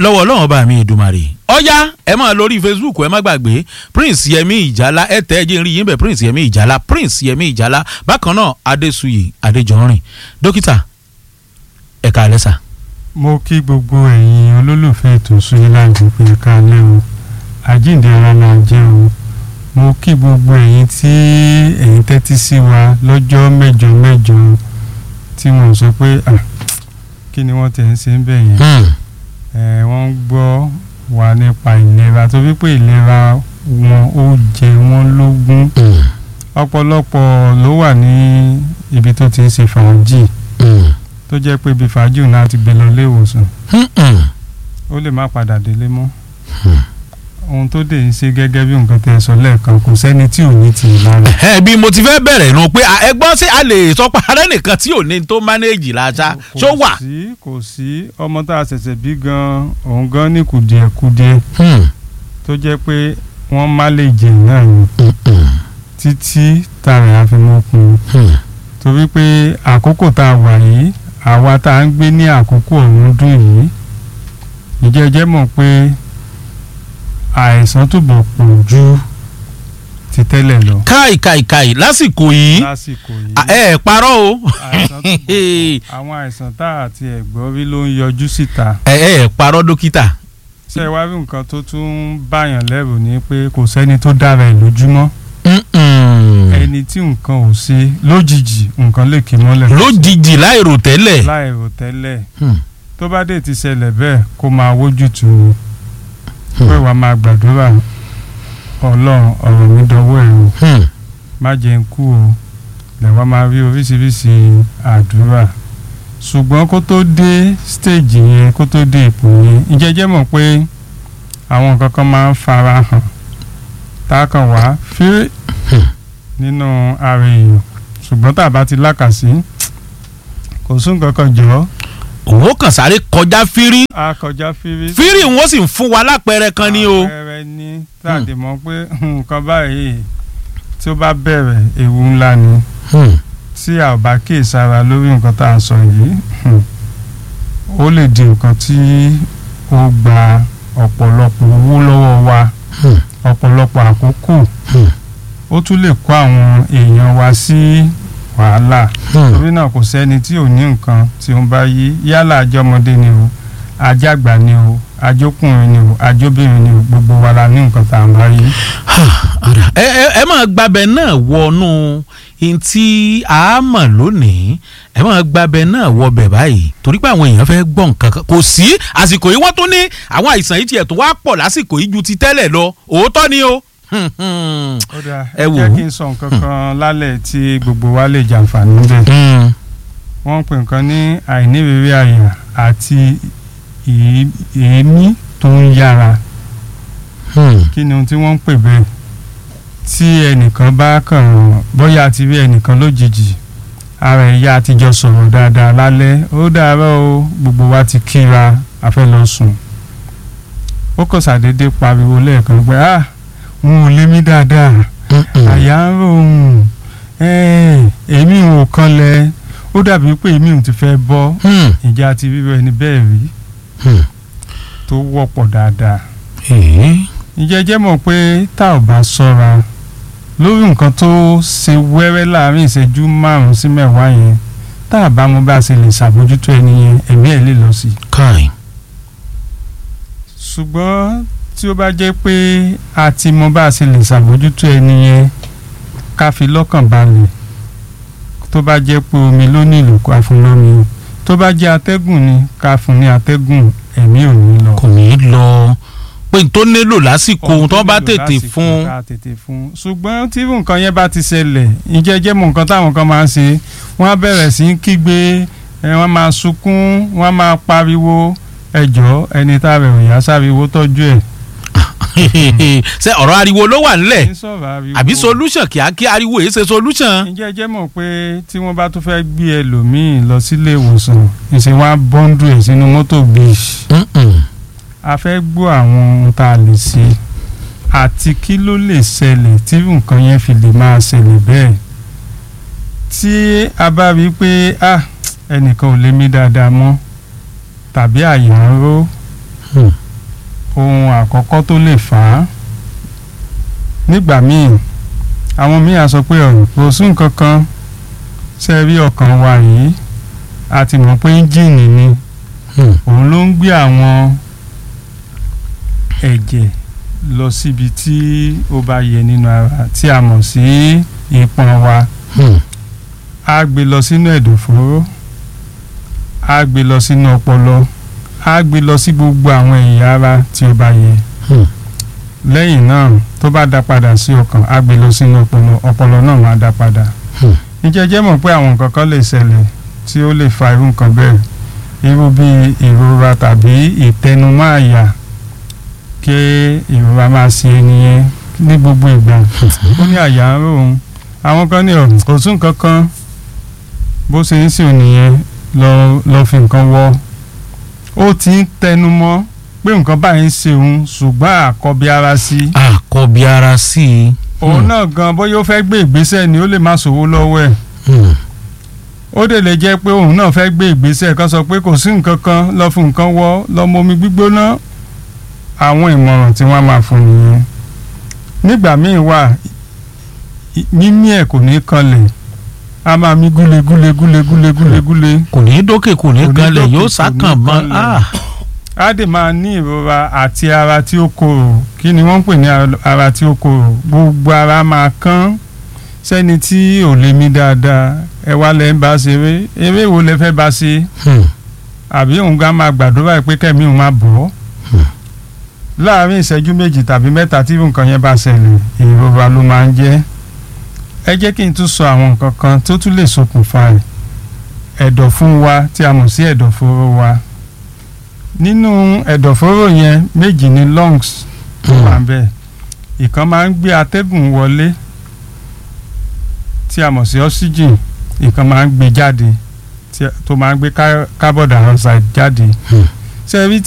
lọ́wọ́ ọlọ́run ọba mi ìdùmarè ọ̀yá ẹ máa lórí facebook ẹ má gbàgbé prince yẹmi ìjálá ẹ tẹ́ ẹ jẹ́ rí yín bẹ̀ prince yẹmi ìjálá prince yẹmi ìjálá bákan náà adéṣuyè adéjọrin dókítà ẹ̀ka alẹ́sà. mo kí gbogbo ẹ̀yin olólùfẹ́ ètò Suyiland pé ká lẹ́ o àjíǹde ara náà jẹ́ o mo kí gbogbo ẹ̀yin tí ẹ̀yin tẹ́tí sí wa lọ́jọ́ mẹ́jọ mẹ́jọ tí wọ́n sọ pé ah, kí ni wọ́n tẹ̀ ń ṣe ń bẹ̀ yẹn ẹ̀ wọ́n ń gbọ́ wa nípa ìlera tó wípé ìlera wọn ó jẹ wọ́n lógún ọ̀pọ̀lọpọ̀ ló wà ní ibi tó ti ń ṣe fàájì tó jẹ́ pé ibi fàájì náà ti gbé lọ ilé ìwòsàn ó lè má padà délé mọ́ ohun tó dé ń ṣe gẹ́gẹ́ bí nǹkan tẹ́ ẹ sọ lẹ́ẹ̀kan kò sẹ́ni tí ò ní tì í lára. ẹ bí mo ti fẹ́ bẹ̀rẹ̀ nu pé ẹ gbọ́ sí a lè sọ pé ààrẹ nìkan tí ò ní tó mánéèjì láṣá ṣó wà. kò sí kò sí ọmọ tá a ṣẹ̀ṣẹ̀ bí gan òun gan ní kùdìẹ̀kudiẹ tó jẹ́ pé wọ́n má lè jẹ náà ni títí tààrà àfimọ́kùn torí pé àkókò tá a wà yìí àwa tá a ń gbé ní àkókò ọ̀hún dùn yìí ìjẹ́jẹ́ mọ̀ pé àìsàn túbọ̀ pọ̀ ju ti tẹ́lẹ̀ lọ. káì káì káì lásìkò yìí lásìkò yìí ẹ ẹ parọ́ o àìsàn túbọ̀ pọ̀ àwọn àìsàn tá a ti ẹ̀gbọ́n rí ló ń yọjú síta. ẹ ẹ parọ́ dókítà. ṣé wàá rí nǹkan tó tún ń báyàn lẹ́rù ni pé kò sẹ́ni tó dára ẹ̀ lójúmọ́ ẹni tí nǹkan ò ṣe lójijì nǹkan lè kí mọ́lẹ̀. lójijì láìrò tẹ́lẹ̀. láìrò tẹ́lẹ̀ tó bá dé ti ṣẹlẹ̀ bẹ́ẹ̀ kó máa wójú tù ú pé wàá máa gbàdúrà ọlọ́run ọ̀rọ̀ mi dọwọ́ ẹ̀ o má jẹ́ ń kú o lẹ́wọ́n máa rí oríṣiríṣi àdúrà ṣùgbọ́n kó tó dé stage yẹn kó tó dé ipò yẹn ìjẹ́jẹ́ mọ̀ pé àwọn nǹkan kan máa ń fara hàn tá a kàn wá fírí nínú ara èèyàn ṣùgbọ́n tá a bá ti lákàsí kò sún kankan jọ. òwò kan sáré kọjá fírí. a kọjá fírí. fírí wọn sì ń fún wa lápẹẹrẹ kan ni o. àpẹẹrẹ ní tàdé mọ̀ pé nǹkan báyìí tí ó bá bẹ̀rẹ̀ ewu ńlá ni tí a ò bá kíyèsára lórí nǹkan tá a sọ yìí ó lè di nǹkan tí ó gba ọ̀pọ̀lọpọ̀ owó lọ́wọ́ wa ọ̀pọ̀lọpọ̀ àkókò ó tún lè kó àwọn èèyàn wa sí wàhálà torí náà kò sẹ́ni tí ò ní nǹkan tí ó ń bá yí yálà àjọmọdé ni o ajágbà ni o ajókùnrin ni o ajóbìnrin ni o gbogbo wa la ní nǹkan tá à ń bá yí. ẹ ẹ ẹ máa gbàbẹ náà wọnú ntí a mọ̀ lónìí ẹ máa gbàbẹ náà wọbẹ̀ báyìí torí pé àwọn èèyàn fẹ́ gbọ́ nǹkan kan kò sí àsìkò yìí wọ́n tún ní àwọn àìsàn yìí tiẹ̀ tó wá pọ̀ lásìkò yìí ju ti tẹ́lẹ̀ lọ òótọ́ ni o ó dáa ẹ ẹ wò jẹ́ ó. kí n sọ nǹkan kan lálẹ́ tí gbogbo wa lè jàǹfààní bẹ́ẹ̀. wọ́n ń pè nǹkan ní àìnírírí àyà àti èé- èémí tó ń yára kí ni ohun tí wọ́n ń pè bẹ́ẹ̀ tí ẹnìkan bá kàn bóyá ti rí ẹnìkan lójijì ara ẹ̀yà àtijọ́ sọ̀rọ̀ dáadáa lálẹ́ ó dàárọ̀ o gbogbo wa ti kíra a fẹ́ lọ sùn ó kàn ṣàdédé pariwo lẹ́ẹ̀kan pé ah n ò lé mi dáadáa àyà ń rò òun èmi ò kanlẹ̀ ó dàbí pé èmi ò ti fẹ́ bọ́ ìjà ti rírọ ẹni bẹ́ẹ̀ rí tó wọ́pọ̀ dáadáa ǹjẹ́ jẹ́ mọ̀ pé tá ò bá ṣọ́ra lórí nǹkan tó ṣe wẹ́rẹ́ láàrin ìṣẹ́jú márùn-ún sí mẹ́wàá yẹn tá a bá mú bá a ṣe lè ṣàbójútó ẹni yẹn ẹ̀mí ẹ̀ lè lọ sí i káì ṣùgbọ́n tí ó bá jẹ́ pé a ti mọ bá a ṣe lè ṣàbójútó ẹni yẹn ká fi lọ́kàn balẹ̀ tó bá jẹ́ pé omi ló nílò ká fún lómi tó bá jẹ́ atẹ́gùn ni ká fún ní atẹ́gùn ẹ̀mí ò ní lọ. kò ní í lọ pé n tó nílò lásìkò Ohun tó bá nílò tètè lásìkò fún ká tètè fún ṣùgbọ́n tí irú nǹkan yẹn bá ti ṣẹlẹ̀ ìjẹ́ jẹ́ mọ̀ nǹkan táwọn kan máa ń ṣe wọ́n á bẹ̀rẹ̀ sí í kígbe ẹ, wọ́n máa sunkún wọ́n máa pariwo ẹjọ́ ẹni tá a rẹ̀ òyà sáriwo tọ́jú ẹ̀. ṣe ọ̀rọ̀ ariwo ló wà nílẹ̀ Kì í sọ̀rọ̀ ariwo. àbí solution kíákíá ariwo èyí ṣe solution. ǹjẹ́ jẹ́ mọ̀ pé tí wọ́n bá tún fẹ́ gbé ẹlòmíì lọ sílé ìwòsàn ìṣe wọn á bọ́ńdù ẹ̀ sínú mọ́tò bíi a fẹ́ gbọ́ àwọn ohun tá a lè ṣe àti kí ló lè ṣẹlẹ̀ tí nǹkan yẹn fi lè máa ṣẹlẹ̀ bẹ́ẹ̀ tí a bá rí i pé ah ẹnìkan ò lè mí dáadáa mọ́ tàbí àyà ń ró àkọ́kọ́ tó lè fà á nígbà míì àwọn míì á sọ pé ọ̀rọ̀ kò sí nǹkan kan ṣe rí ọkàn wa yìí a ti mọ̀ pé ẹ́ńjìnì ni Hmm. òun ló ń gbé àwọn ẹ̀jẹ̀ lọ síbi tí ó bá yẹ nínú ara tí a mọ̀ sí ìpọn wa Hmm. á gbé lọ sínú ẹ̀dọ̀fóró á gbé lọ sínú ọpọlọ á gbé lọ sí gbogbo àwọn ẹ̀yà ara tí ó bá yẹ Hmm. lẹ́yìn náà tó bá dá padà sí ọkàn á gbé lọ sínú ọpọlọ ọpọlọ náà máa dá padà Hmm. ìjẹ́jẹ́ mọ̀ pé àwọn nǹkan kan lè ṣẹlẹ̀ tí ó lè fa irú nǹkan bẹ́ẹ̀ irú bíi ìrora tàbí ìtẹnumọ́ àyà kí ìrora máa ṣe ẹni yẹn ní gbogbo ìgbà ó ní àyà ń rò òun àwọn kan ní ọ̀rùn kò tún nǹkan kan bó ṣe ń sìn nìyẹn lọ lọ fi nǹkan wọ ó ti ń tẹnumọ́ pé nǹkan báyìí ń ṣe òun ṣùgbọ́n àkọ́bí ara sí i àkọ́bí ara sí i. òun náà gan bóyá ó fẹ́ gbé ìgbésẹ̀ ni ó lè má sòwò lọ́wọ́ ẹ̀ Hmm. ó dè lè jẹ́ pé òun náà fẹ́ gbé ìgbésẹ̀ kan sọ pé kò sí nǹkan kan lọ fún nǹkan wọ lọ mọ omi gbígbóná àwọn ìmọ̀ràn tí wọ́n máa fún nìyẹn nígbà míì wà í- mímí ẹ̀ kò ní kanlẹ̀ a máa mí gúle gúle gúle gúle gúle gúle kò ní dókè kò ní Kò ní kanlẹ̀ dókè, yóò kò sákàn ní mọ́ kanlẹ̀. ah. á dè máa ní ìrora àti ara tí ó korò kí ni wọ́n ń pè ní ara- ara tí ó korò gbogbo ara máa kán sẹ́ni tí ò lè mí dáadáa ẹ wá lẹ́ ń bá ṣeré eré wo lẹ fẹ́ bá ṣe Hmm. àbí òun gan máa gbàdúrà pé kẹ́mi òun máa bọ̀ ọ́ Hmm. láàárín ìṣẹ́jú méjì tàbí mẹ́ta tí nǹkan yẹn bá ṣẹlẹ̀ ìrora ló máa ń jẹ́ ẹ jẹ́ kí n tún sọ àwọn nǹkan kan tó tún lè ṣokùnfà ẹ̀ ẹ̀dọ̀fún wa tí a mọ̀ sí ẹ̀dọ̀fóró wa nínú ẹ̀dọ̀fóró yẹn méjì ní lungs tó wà ń bẹ̀ ìkan máa ń gbé atẹ́gùn wọlé tí a mọ̀ sí oxygen ìkan máa ń gbé jáde tí- tó máa ń gbé ká- carbon dioxide jáde Hmm. ṣe rí